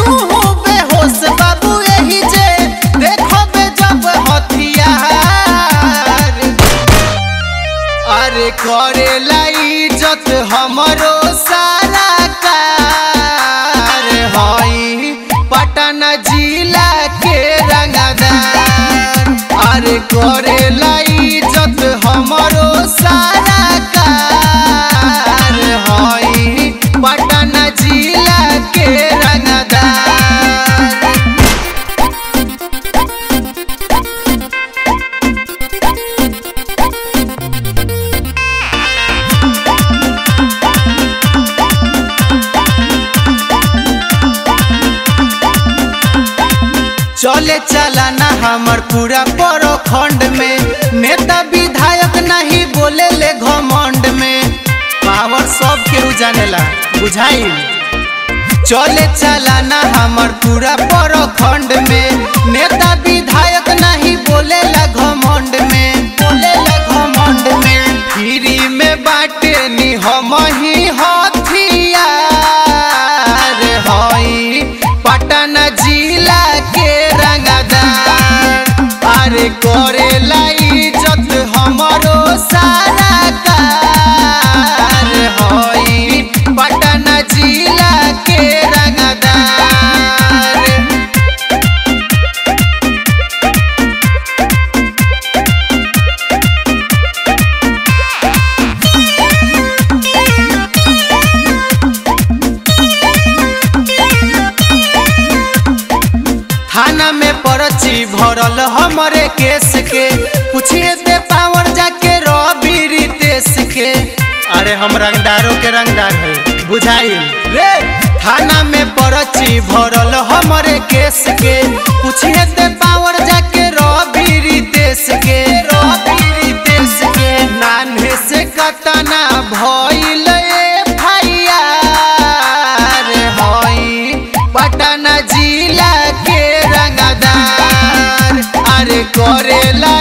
तू हो बेहोश बाबू यही जे देखबे जब हथियार अरे करेला इज्जत हमरो सारा कार हई पटना जिला के रंगदार अरे करेला इज्जत हमरो सारा कार हई पटना जिला के रंगदार चले चलाना हमर पूरा प्रखंड में नेता विधायक नहीं बोले ले घमंड में पावर सब केहू जानेला बुझाइल चले चलाना हमर पूरा प्रखंड में नेता विधायक नहीं बोले ला घमंड में बोले ला घमंड में फ्री में बाटे नी हम ही हथियार हई पटना जिला के रंगदार अरे करेला इज्जत हमरो सारा कार हई पटना जिला के रंगदार थाना में पर्ची भरल हमरे केस के पूछिए दे पावर जाके रवि रितेश के अरे हम रंगदारों के रंगदार है बुझाइल रे थाना में पर्ची भरल हमरे केस के पूछिए दे पावर जाके रवि रितेश के रवि रितेश के नान्हे से कतना भइल FIR हई पटना जिला के रंगदार अरे करेला